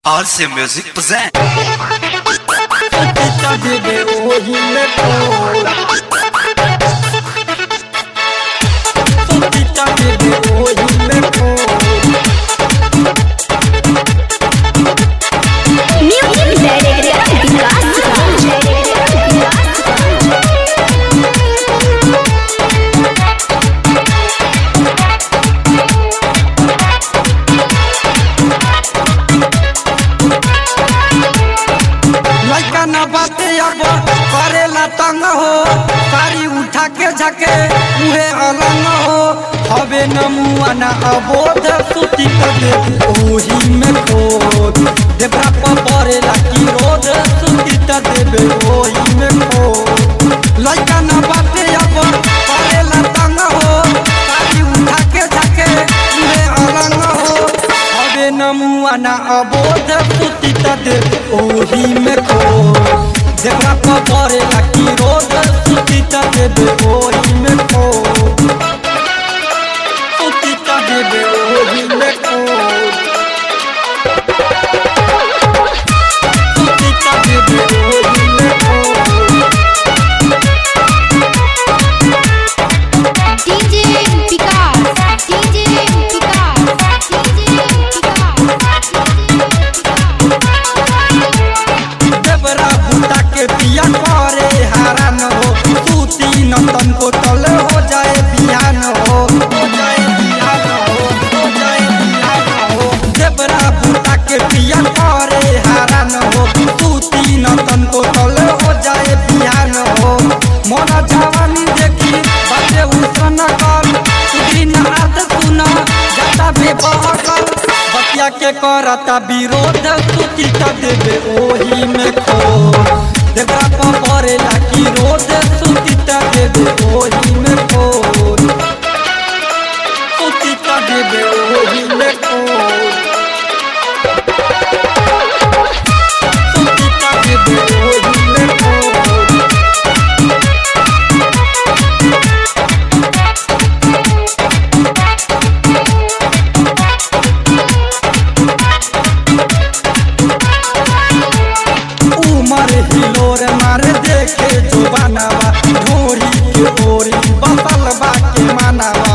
RC Music present. Tita bebe hoje me pôr Tita bebe hoje me pôr Music Director लइका न बाते अब करेला तंग हो सारी उठा के झके मुहे अलंग हो हवे न मुआ न अबोध सुती कर दे ओही में खोद देवरा पर परेला की रोद सुती त देबे ओही में खोद लइका न बाते अब करेला तंग हो सारी उठा के झके मुहे अलंग हो हवे न मुआ न अबोध सुती त दे ओही में खो जेकरा पर परेला की रोज सुती त देबे ओही में खो सुती त देबे ओही में खो सुती त देबे ओही में खो DJ Vikas DJ Vikas DJ देवरा बूटा के पिया करे हारान हो सूती नंदन को तल हो जाए बिहान हो हो जाए बिहान हो हो जाए बिहान हो देवरा बूटा के पिया करे हारान हो सूती नंदन को तल हो जाए बिहान हो मोरा जवानी देखी बाटे उसन कर सुदीन अर्थ सुना जाता बेबहकल बतिया के करता विरोध सूती त देबे ओही में खो देवरा पर परेला की रोद सूती त देबे ओही में खो सूती त देबे ओही में खो सूती त देबे ओही में खो उमर हिलोर मार देखे जो बनावा ढोरी के ओरी बसल बा के मानावा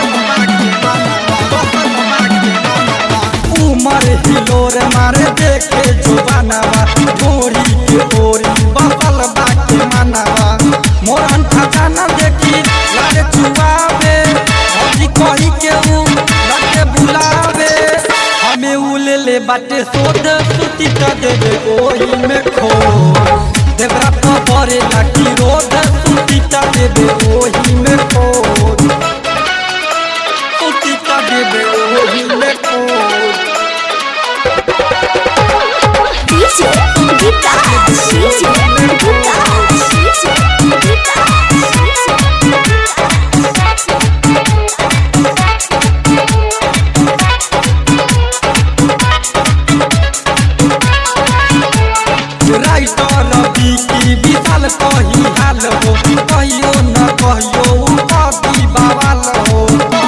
उमर हिलोर मार देखे जो बनावा ढोरी के ओरी बसल बा के मानावा मोरन खजाना देखी लागे चुआवे भौजी कही के ऊ लगे बुलावे हमें उले ले बाटे सोध सुती त देबे ओही में खो देवरा तो परे लागी रोद सुती त देबे ओही में खो सुती त देबे ओही में खो DJ Vikas DJ Vikas writer बीकी विशाल कही हाल हो कहियो न कहियो उ कभी बवाल हो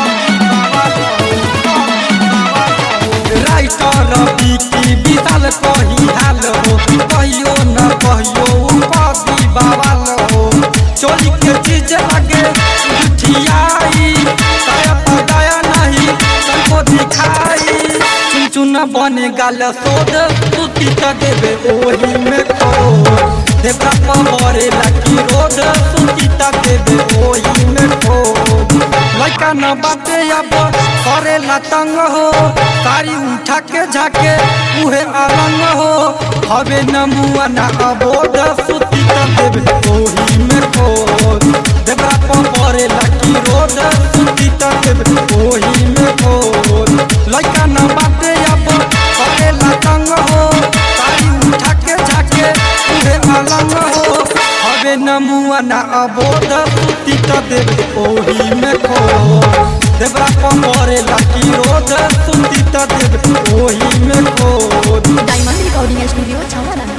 राइटर बीकी विशाल कही हाल हो कहियो न कहियो उ कभी बवाल हो चोरी के चीज लगे जुठियाई दया पर दया नहीं सबको दिखाई चुन चुन बने गाल सोद सुती त देबे ओही में खो देवरा पवरे लागी रोद सुती त देबे ओही में खो लइका न बाटे अब करेला तंग हो सारी उठा के झाके उहे अलंग हो हवे न मुआ न अबोध सुती त देबे ओही में खो देवरा पवरे लागी रोद सुती त देबे ओही में खो लइका न बाटे अब करेला तंग हो सारी उठा के झाके उहे अलंग हो हवे न मुआ न अबोध सुती त देबे ओही में खो देवरा परे लागी रोद सुती त देबे ओही में खो Diamond Recording Studio Chowara